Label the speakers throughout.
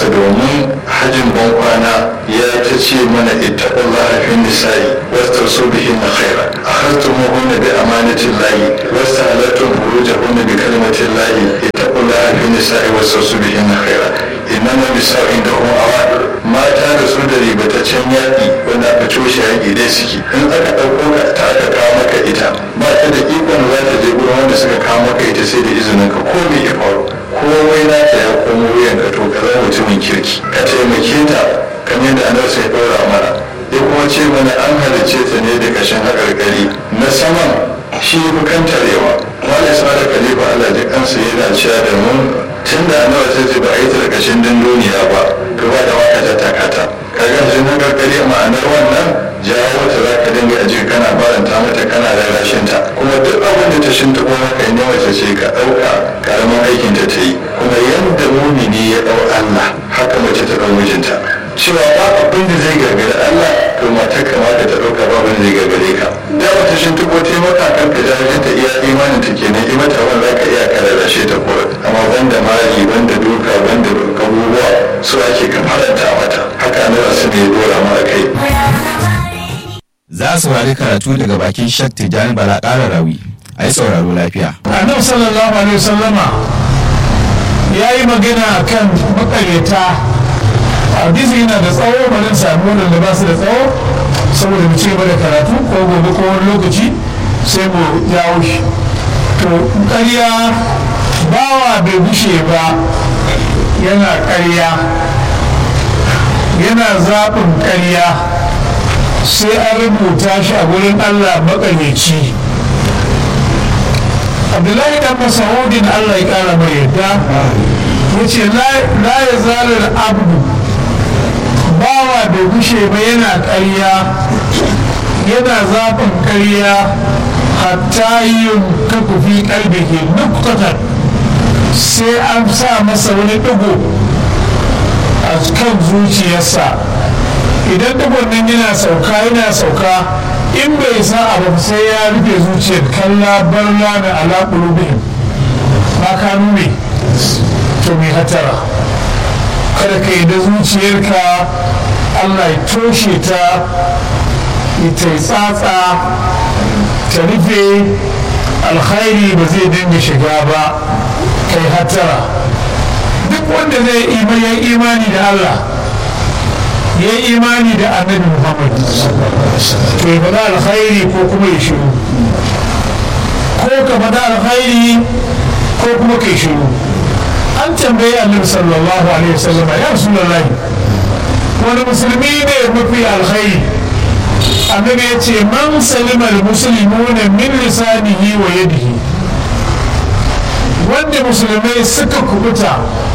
Speaker 1: kansa domin hajjin bankwana ya ta ce mana ittaqullaha fi nisa'i wastasu bihin na khaira akhadtumuhunna bi amanatin lahi wastahalattum furujahunna bi kalimatin lahi ittaqullaha fi nisa'i wastasu bihin na khaira innama nisa'u indahum awad mata da su da ribataccen yaƙi wanda aka coshe yaƙi dai suke in aka ɗauko ka ta aka kawo maka ita ba ta da ikon za ta je gurin wanda suka kawo maka ita sai da izinin ka ko me ya faru komai na ta ya komo wuyan ka to ka zama mutumin kirki ka taimake ta kamar yadda annabi sai ɗora mana ya kuma ce mana an halicce ta ne da kashin haƙarƙari na saman shi fi kantarewa wani sa da kalifa Allah ji kansa yana cewa da mun tun da annabi sai ce ba a yi ta da kashin dunduniya ba to ba da waka ta takata kaga shi na karkari ma'anar wannan jawo ta za ka dinga aji kana baranta mata kana rarrashin ta kuma duk abin da ta shinta kuma ka yi mace ce ka ɗauka karamin aikin ta ta yi kuma yadda mumini ya ɗau Allah haka mace ta ɗau mijinta cewa ba abin da zai gagari Allah to matar kamata ta ɗauka ba abin da zai gagare ka da wata shinta ko taimaka kan ka jahilin ta iya imanin ta kenan i mata wanda za ka iya ka rarrashe ta kuwa amma banda mali banda duka banda abubuwa su ake ka faranta mata haka ne wasu ne dora mara kai
Speaker 2: za a saurari karatu daga bakin shak tijjani bala ƙara rawi a yi sauraro lafiya
Speaker 3: annabi sallallahu alaihi wasallama ya yi magana kan makaryata hadisi yana da tsawo bari sami wadanda ba su da tsawo saboda mu ci gaba da karatu ko gobe ko wani lokaci sai mu jawo shi to ƙarya bawa bai bushe ba yana ƙarya yana zaɓin ƙarya sai an rubuta shi a gurin allah maƙaryaci abdullahi dan masaudin allah ya ƙara mai yadda ya ce la ya zalar abdu bawa bai gushe ba yana ƙarya yana zaɓin ƙarya hatta yin kakufi ƙalbihi nuktatan sai an sa masa wani ɗigo a kan zuciyarsa idan ɗigon nan yana sauka yana sauka in bai sa abu sai ya rufe zuciyar kalla barna da alaƙulubin ba ka nune to mai hatara kada ka yi da zuciyarka allah ya toshe ta ita yi tsatsa ta rufe alkhairi ba zai dinga shiga ba kai hatara duk wanda zai yi imani da allah ya yi imani da annabi muhammad to ya faɗa alkhairi ko kuma ya shiru ko ka faɗa alkhairi ko kuma kai shiru an tambayi annabi sallallahu alaihi wasallam ya rasulullahi wani musulmi ne mafi alkhairi annabi ya ce man salima almuslimuna min lisanihi wa yadihi wanda musulmai suka kubuta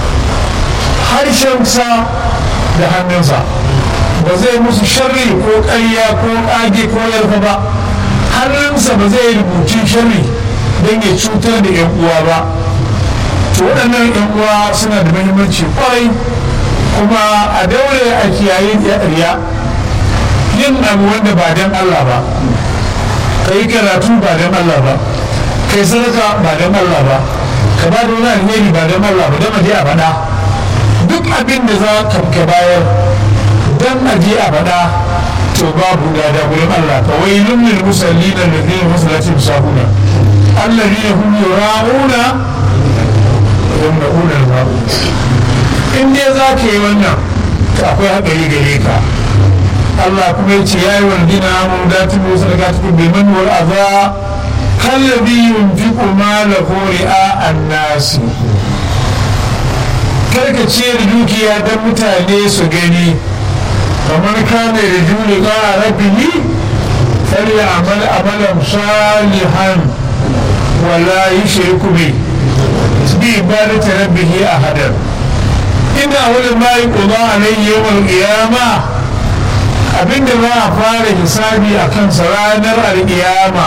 Speaker 3: harshensa da hannunsa ba zai musu sharri ko ƙarya ko ƙage ko yarfa ba hannunsa ba zai rubuci sharri don ya cutar da 'yan uwa ba to waɗannan 'yan uwa suna da muhimmanci kwarai kuma a daure a kiyaye riya yin abu wanda ba don Allah ba ka yi karatu ba don Allah ba ka yi sadaka ba don Allah ba ka ba da wani alheri ba don Allah ba don a je a faɗa duk abin da za ka bayar don a je a faɗa to babu gada gurin Allah fa wailun lil musallin alladhina musallati bisahuna alladhina hum yura'una yamna'una al-ma'un in dai za ka yi wannan to akwai haɗari gare ka Allah kuma ya ce ya yi wani dina mun dati mu sadaka cikin biman wal aza kallabi yunfiqu malahu ri'a an-nasi karka ce da dukiya don mutane su gani kamar kane da juli ƙara rabbihi fari amal amalan salihan wala yi shirku bi bi ibadata rabbihi a hadar ina wani mai ƙuba a nan yawan ƙiyama abinda za a fara hisabi a kansa ranar alƙiyama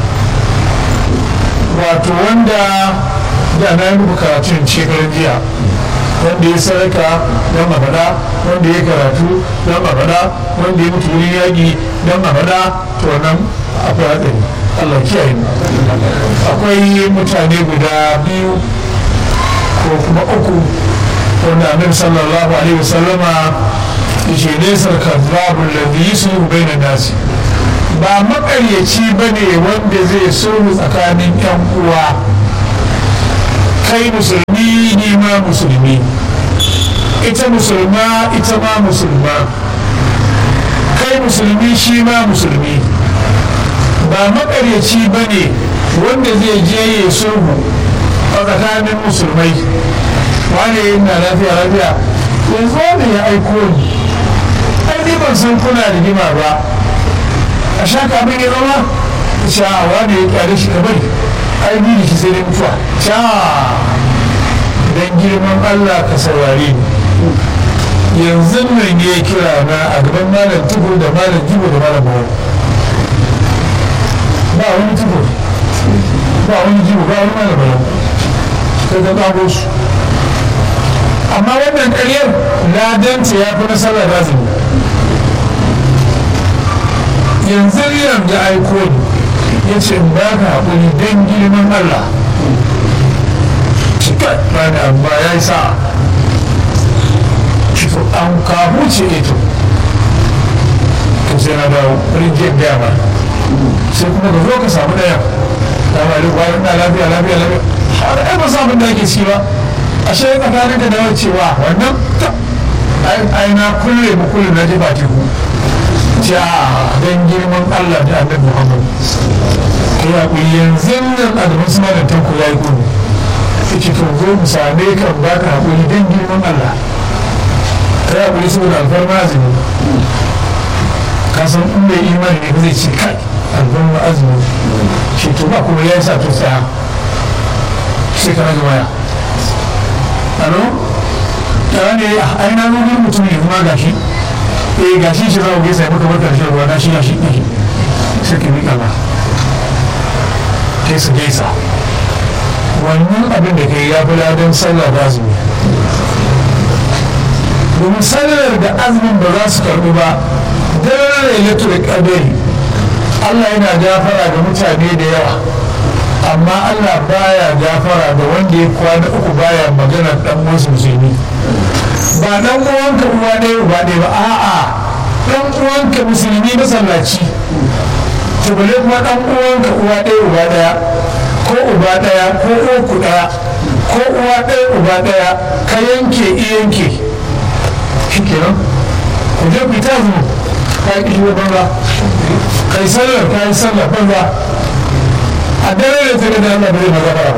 Speaker 3: wato wanda da na yi muku karatun shekarun jiya wanda ya sadaka don a faɗa wanda ya karatu don a faɗa wanda ya mutu wurin yaƙi don a faɗa to nan akwai haɗari Allah kiyaye mu akwai mutane guda biyu ko kuma uku wanda annabi sallallahu alaihi wasallama yace laysa kadhabul ladhi yusulu bainan nasi ba makaryaci bane wanda zai sulhu tsakanin yan uwa kai musulmi ni ma musulmi ita musulma ita ma musulma kai musulmi shi ma musulmi ba makaryaci ba ne wanda zai je ya sulhu a tsakanin musulmai wane yana lafiya lafiya yanzu wanda ya aiko ni ai ni ban san kuna rigima ba a sha kamin ya zama sha wane ya kyale shi kamar ai ni da shi sai dai mutuwa sha dan girman Allah ka saurare ni yanzu nan ya kira na a gaban malam tukur da malam jibo da malam bawa ba wani tukur ba wani jibo ba wani malam bawa kai ka kago su amma wannan ƙaryar ladanta ya fi nasarar razumi yanzu riyan da aiko ni ya ce in ba ka haƙuri don girman Allah cikin rani amma ya yi sa'a to an kamu ce ito to sai na dawo rinjin gaya ba sai kuma ka zo ka samu ɗaya ta ba da kwanan na lafiya lafiya lafiya har ai ba samun da ake ci ba a shi tsakanin da dawo cewa wannan ai na kulle mu kulle na jefa teku ja don girman Allah da annabi Muhammad kai ya ku yanzu nan a gaban su malam tanko ya yi gudu ce to zo mu same ka ba ka haƙuri don girman Allah kai ya kuri saboda alfarma azumi ka san in bai imani ne zai ce kai alfarma azumi shi to ba kuma ya sa to tsaya sai ka rage waya alo ya ne ai na zo gurin mutum ne kuma gashi eh gashi shi za ku gaisa ya maka barkar shan ruwa na shi ya shi ɗin sai ka miƙa ba kai su gaisa wannan abin da kai ya fi ladan sallah da azumi domin sallar da azumin ba za su karɓi ba daren lailatul qadari Allah yana gafara ga mutane da yawa amma Allah baya gafara da wanda ya kwana uku baya magana dan wasu musulmi ba dan uwanka uwa ɗaya uba ɗaya ba a'a dan uwanka musulmi masallaci to bale kuma dan uwanka uwa ɗaya uba ɗaya ko uba ɗaya ko uku ɗaya ko uwa ɗaya uba ɗaya ka yanke iyanke shi kenan ku je ku ta zuwa ka yi kishi banza ka yi sallar ka yi sallar banza a dare da ta gada Allah bai maza ba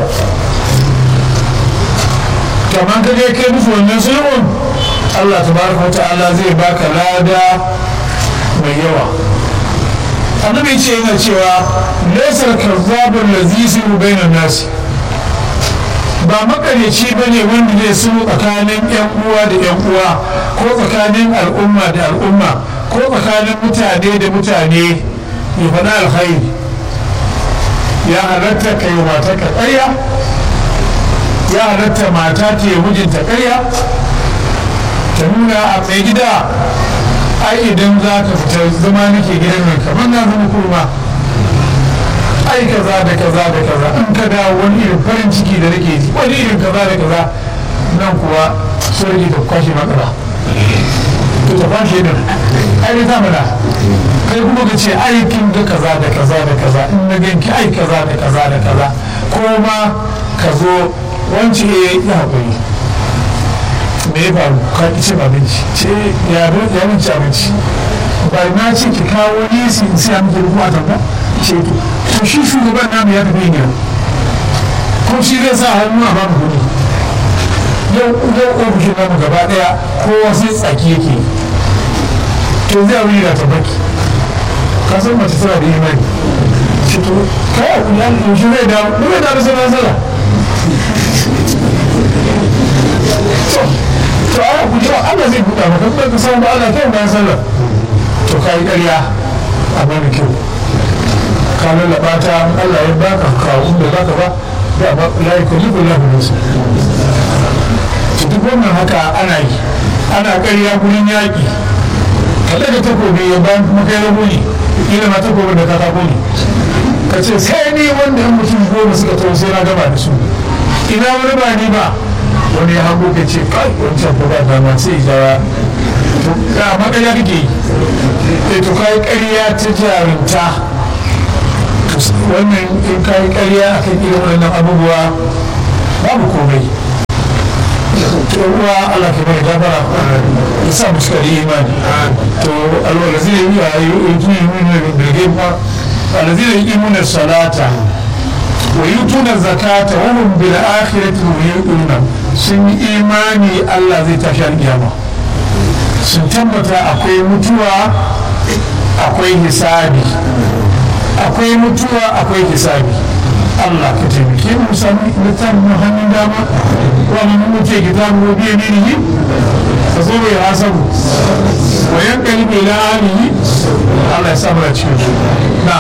Speaker 3: kamar ka je kai musu wannan sulhun Allah tabaraka wa ta'ala zai baka lada mai yawa annabi ce yana cewa laisar kazzabun lazizi bainan nasi ba makaryaci ba ne wanda zai sulhu tsakanin yan uwa da yan uwa ko tsakanin al'umma da al'umma ko tsakanin mutane da mutane ya faɗa alkhairi ya halatta ka yi mata ka ƙarya ya halatta mata ta yi mijinta ƙarya ta nuna a mai gida ai idan za ka fita zama nake gidan nan kamar na zama kurma ai kaza da kaza da kaza in ka dawo wani irin farin ciki da nake ji wani irin kaza da kaza nan kuwa sun rage ta kwashe matsala to ta kwashe din ai ne ta mana kai kuma ka ce ai kin ga kaza da kaza da kaza in na ganki ai kaza da kaza da kaza ko ma ka zo wance ya haƙuri me ya faru ka ki cin abinci ce ya ya min ci abinci ba na ce ki kawo nisi in siya miki rubu a tamba ce to to shi shugaban namu ya tafi gida ko shi zai sa hannu a babu kuɗi yau yau ofishin namu gaba ɗaya kowa sai tsaki yake to zai wuri da tabbaki ka san mace tana da imani ce to kai a kula yaushe zai dawo ba zai dawo sai na sallah to ana guji Allah zai buɗa maka kuma ka samu Allah kai bayan sallah to kai ƙarya a bani kyau ka lallaba ta Allah ya baka kawo da baka ba da ba la yukallifu Allahu nafsan to duk wannan haka ana yi ana ƙarya gurin yaƙi ka daga takobi ya bayan kuma kai rabo ne ila ma takobin da ka tako ne ka ce sai ni wanda yan mutum goma suka taho sai na gaba da su ina wani ba ni ba wani ya hango ka ce kai wancan ko ba dama sai ya to ga makarya kake yi to kai ƙarya ta jarumta wannan in ka yi ƙarya a kan irin wannan abubuwa babu komai ruwa Allah ke mai gabara ya sa mu suka da imani to alwala zai yi a yi yi yi bilge fa alwazi da yi imunar salata wa yi tunar zakata wa hum bil akhirati yuqinuna sun yi imani Allah zai tashi alƙiyama sun tabbata akwai mutuwa akwai hisabi akwai mutuwa akwai hisabi Allah ka taimake mu sami littafin mu hannun dama wani mun muke kitabu wa biye ne ka zo bai hasabu wa yankali bai la'ani Allah ya samu da cikin su